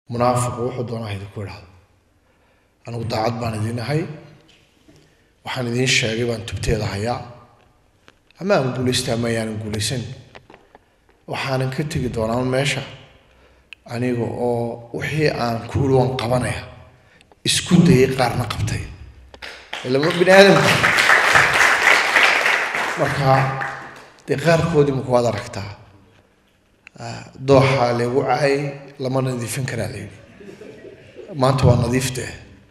munaafiqu wuxuu doonaa idinku idhaahdo anigu daacad baan idiin ahay waxaan idiin sheegay baan tubteeda hayaa ama aan guulaysta ama ayaanan guulaysan waxaanan ka tegi doonaa meesha aniga oo wixii aan ku iri waan qabanaya isku dayay qaarna qabtay ilama bini aadamka marka dee qaarkoodii maku waad aragtaa dooxa lagu cacay lama nadiifin karaa la yidhi maanta waa nadiiftee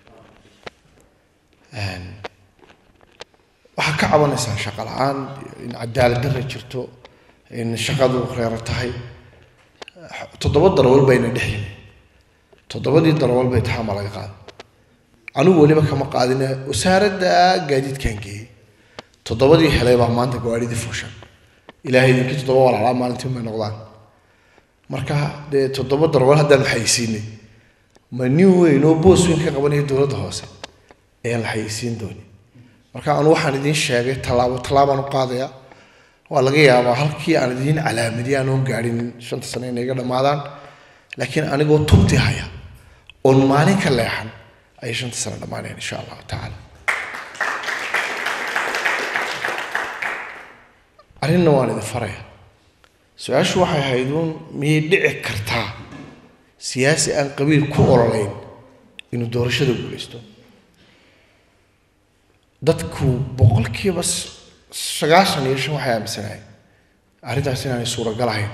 waxaa ka cabanaysaa shaqo la-aan in cadaalad darra jirto in shaqadu reero tahay toddoba darwal bayna dhex yimi toddobadii darwal bay taxaama laga qaaday anigu weliba kama qaadine wasaaradda gaadiidkan geeyey toddobadii helay baa maanta gawaadhidii fuushan ilaahay idinkii toddoba walaalaa maalintii may noqdaan marka dee toddoba darwal haddaan waxaysiinay ma nin weyn oo boos weyn ka qabanaya dowladda hoose ayaan la xayeysiin dooni marka anu waxaan idiin sheegay tallaabo tallaabaan u qaadaya waa laga yaabaa halkii aan idiin calaamadiy aanoon gaadhin shanta sane inay iga dhammaadaan laakiin anigoo tubti haya oon maalin ka leexan ayay shanta sane dhammaanayaan insha allahu tacaala arrinna waan idin faraya su-aashu waxay ahayd uun miyay dhici kartaa siyaasi aan qabiil ku ololayn inuu doorashada guulaysto dadku boqolkiiba sagaashan iyo shan waxay aaminsanahay arrintaas inaanay suuragal ahayn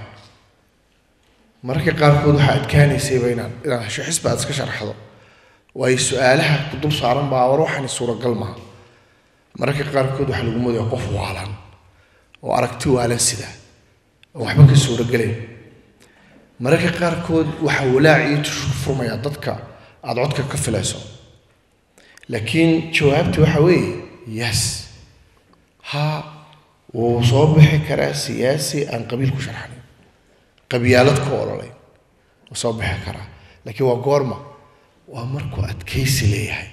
mararka qaarkood waxaa adkaanaysayba inaan inaan hesho xisbi aad iska sharaxdo waayo su-aalaha ku dul saaran baa war waxani suuragal maaha mararka qaarkood waxaa lagu moodaya qof waalan oo aragti waalan sida oo waxba ka suuragelayn mararka qaarkood waxaa walaac iyo tushu ku furmaya dadka aada codka ka filayso laakiin jawaabti waxa weeye yes ha wuu soo bixi karaa siyaasi aan qabiil ku sharxanin qabyaalad ku ololay wuu soo bixi karaa laakiin waa goorma waa markuu adkaysi leeyahay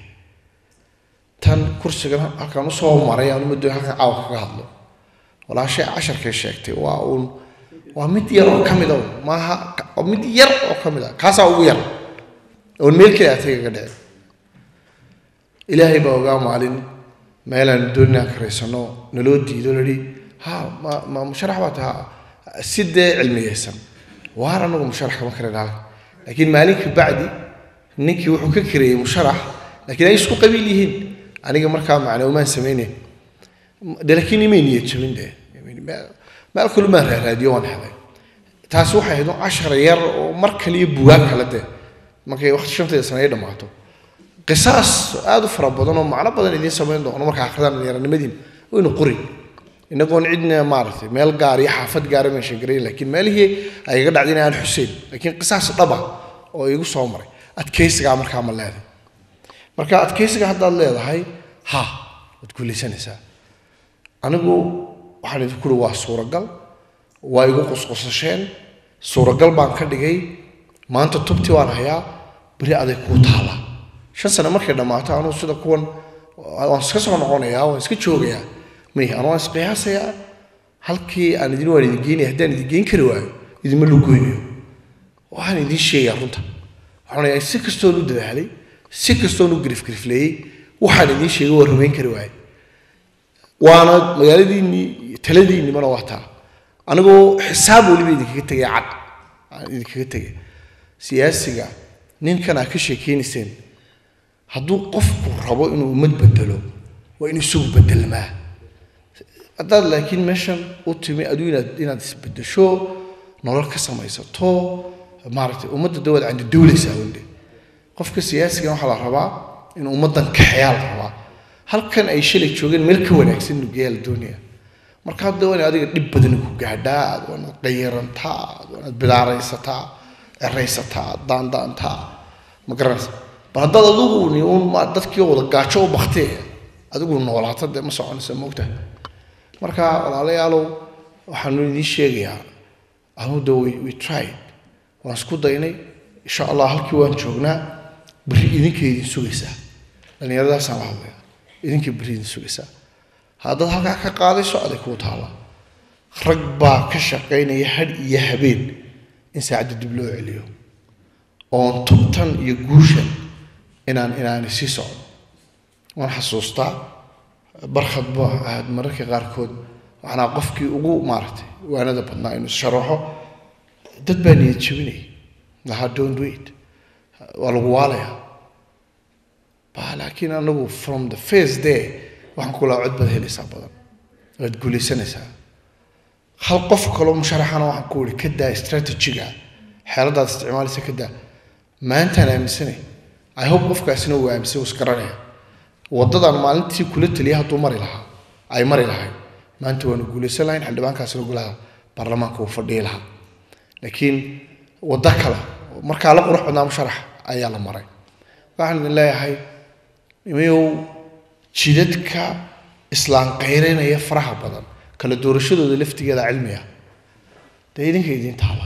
tan kursigan halkaan usoo maray aan umado halkan caawa kaga hadlo walaashay casharkay sheegtay waa uun waa mid yar oo ka mid a maaha waa mid yar oo ka mid a kaasaa ugu yar oon meel keli atayga ka dhicin ilaahay baa ogaa maalin meelaan doonina karaysano naloo diido lahi ha ma ma musharax baa taha si dee cilmiyeysan waar anagu musharax kama karin halka laakiin maalinka bacdi ninkii wuxuu ka kareeyey musharax laakiin ay isku qabiil yihiin aniga markaa macne umaan samaynayn de laakiin imay niyad jabin de meel kalumaan raaraadiyo waan helay taasi waxay ahayd cashar yar oo mar kaliya bugaag kale de markay waqti shanteeda sane ay dhammaato qisaas aada u fara badan oo macno badan idiin samayn doono markaa akridaan dhalinyaranimadiin waynu qori inagoon cidna maaragtay meel gaar iyo xaafad gaara meesha garayn laakiin meelihii ay iga dhacdeen aan xuseen laakiin qisaas dhaba oo igu soo maray adkaysigaa markaa ma leedahay marka adkaysiga haddaad leedahay ha waad guulaysanaysaa anigu waxaan idinku uri waa suuragal waa igu qusqusasheen suuragal baan ka dhigay maanta tubti waan hayaa beri aday kuu taallaa shan sane markay dhammaato anugu sida kuwan waan iska soo noqonayaa waan iska joogayaa may anu waan isqiyaasayaa halkii aan idin waan idin geynaya haddaan idin geyn kari waayo idinma lugoynayo waxaan idin sheegayaa runta waxaan si kastoon u dadaalay si kastoon u grifgrifleeyey waxaan idin sheegay waa rumayn kari waaye waana magaaladiinnii taladiinnimana waa taa anigoo xisaab weliba idinkaga tegay cad aan idinkaga tegay siyaasiga ninkan aad ka sheekeynayseen hadduu qofku rabo inuu ummad bedelo waa inuu isagu bedelmaa haddaad laakiin meeshan u timi aduu inaad inaad isbedesho nolol ka samaysato maaragtay ummadda dawaad candi dawlaysaa wende qofka siyaasigan waxaa la rabaa inuu ummaddan kaxeyaa la rabaa halkan ay shalay joogeen meel ka wanaagsan inuu geeyaa la doonaya marka hadda waa in adiga dhib badani ku gaadhaa aad waa inaad qayarantaa aad waa inaad bidaaraysataa eraysataa daandaantaa ma garanaysa bal haddaad adigu ni uun ma dadkii wada gaajo u baktee adigu noolaato dee ma soconaysa moogta marka walaalayaalow waxaanu idiin sheegayaa anu de we we tried waan isku daynay insha allah halkii waan joognaa berri idinkay idin sugaysaa dhallinyaradaasaan la hadlaya idinkay berri idin sugaysaa haddaad halkaa ka qaadayso aday kuu taalla rag baa ka shaqaynaya hadh iyo habeen in saacadda dib loo celiyo oon tubtan iyo guushan inaan inaani sii socdo waan xasuustaa barkhadba ahaad mararka qaarkood waxanaa qofkii ugu maaragtay waanada badnaa inuu sharaxo dad baa niyad jebinaya lahaa don't do it waa lagu waalayaa ba laakiin anagu from the first day waxaan ku lahaa cod baad helaysaa badan waad guulaysanaysaa hal qof kaloo musharaxana waxaan ku ihi ka daa strategiga xeeladaad isticmaalaysa ka daa maantaan aaminsanay i hope qofkaasina uu aaminsan uu isgaranaya waddadan maalintii kula taliya hadduu mari lahaa ay mari lahayd maanta waanu guulaysan lahayn xildhibaankaasina golaha baarlamaanka uu fadhiyi lahaa laakiin waddo kale markaa la qurux badnaa musharax ayaa la maray waxaan idin leeyahay imayow jidadka islaan qayreynaya faraha badan kala doorashadooda laftigeeda cilmiga dee idinka idiin taala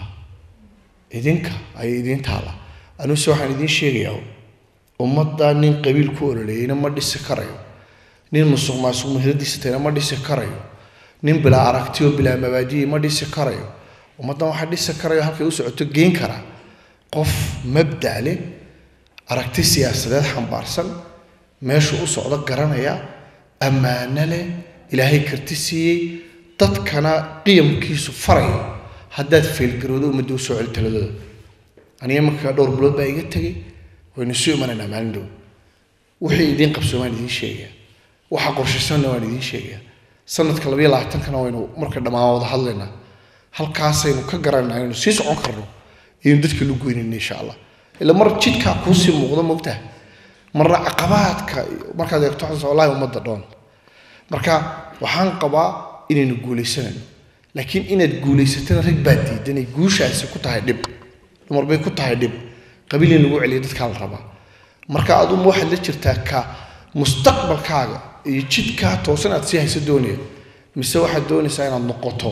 idinka ayay idiin taala anuse waxaan idiin sheegayaa ummadda nin qabiil ku ololeeyeyna ma dhisi karayo nin musuq maasuq muhiradiisa tayna ma dhisi karayo nin bilaa aragtiyo bilaa mabaadiyi ma dhisi karayo ummaddan waxaa dhisi karayo halkay u socoto geen kara qof mabda leh aragti siyaasadeed xambaarsan meeshu u socdo garanaya ammaano leh ilaahay karti siiyey dadkana qiyamkiisu farayo haddaad faylgaroodo ummadda usoo celi taladooda aniga markaa dhowr bilood baa iga tegay waynu isu imanaynaa maalin dhow wixii idiin qabsoomaan idiin sheegaya waxa qorshaysanna waan idiin sheegaya sanadka labayo labaatankana waynu marka dhammaan wada hadlaynaa halkaasaynu ka garanaa inaynu sii socon karno iyaynu dadka lu goynayna insha allah ila mar jidkaa kuusii muuqdo mogtaha marna caqabaadka markaad eegto xasan wallahi ummadda dhoon marka waxaan qabaa inaynu guuleysanayno laakiin inaad guulaysatana rag baa diidanay guushaasi ku tahay dhib dumar bay ku tahay dhib qabiil in lagu celiya dadkaa la rabaa marka aduma waxaad la jirtaa ka mustaqbalkaaga iyo jidkaa toosan aad sii hayso doonaya mise waxaad doonaysaa inaad noqoto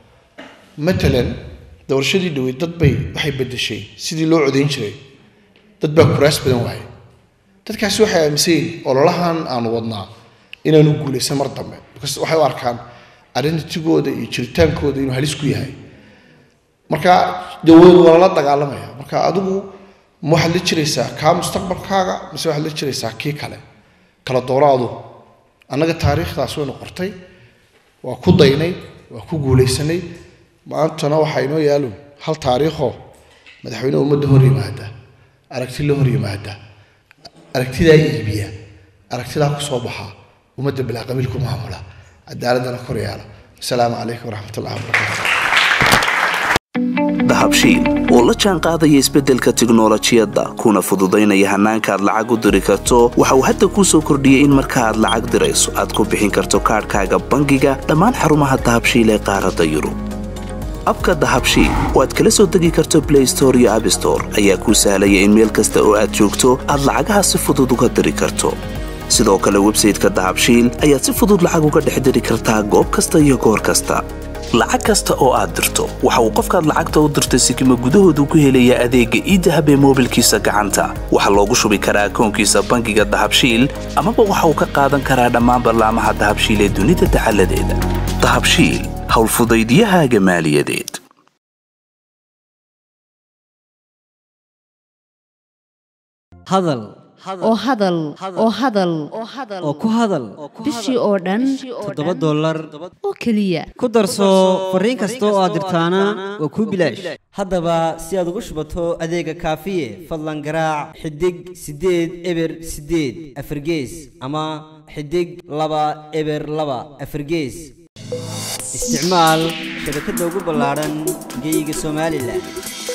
matalan doorashadii dhaweyd dad bay waxay bedeshay sidii loo codayn jiray dad baa kuraas badan waayay dadkaasi waxay aaminsan yihin ololahan aanu wadnaa inaanu guulaysan mar dambe because waxay u arkaan identitygooda iyo jiritaankooda inuu halis ku yahay marka dawlad waa lala dagaalamaya marka adigu ma waxaad la jiraysaa kaa mustaqbalkaaga mise waxaad la jiraysaa kii kale kala dooro adu annaga taariikhdaas waynu qortay waa ku daynay waa ku guulaysanay maantana waxaa inoo yaalo hal taariikhoo madaxweyne ummadda hor yimaada aragti la hor yimaada aragtidaa iibiya aragtidaa ku soo baxa ummadda bilaa qabiil ku maamula cadaaladana kor yaala asalaamu calaykum waraxmat ullahi wabarakaatu dahabshiil oo la jaan qaadaya isbeddelka tiknolojiyadda kuna fududaynaya hannaanka aad lacag u diri karto waxa uu hadda kuu soo kordhiyey in marka aad lacag dirayso aad ku bixin karto kaadhkaaga bangiga dhammaan xarumaha dahabshiil ee qaaradda yurub abka dahabshiil oo aad kala soo degi karto blay store iyo abstore ayaa kuu sahlaya in meel kasta oo aad joogto aad lacagaha si fudud uga diri karto sidoo kale websayteka dahabshiil ayaad si fudud lacag uga dhex diri kartaa goob kasta iyo goor kasta lacag kasta oo aad dirto waxa uu qofkaad lacagta u dirtay sikima gudahoodu ku helayaa adeegga iidahab ee moobilkiisa gacanta waxaa loogu shubi karaa akoonkiisa bangiga dahabshiil amaba waxa uu ka qaadan karaa dhammaan ballaamaha dahabshiil ee dunida dacaladeeda dahabshiil howlfudaydyahaaga maaliyadeed hadal oo hadal oo hadal oo ku hadal bishii oo dhan toddoba dollar oo keliya ku darso fariin kasta oo aad dirtaana waa kuu bilaash haddaba si aad ugu shubato adeega kaafiye fadlan garaac xidig siddeed eber siddeed afargees ama xidig laba eber laba afargees isticmaal shabakadda ugu ballaadhan geeyiga somalilan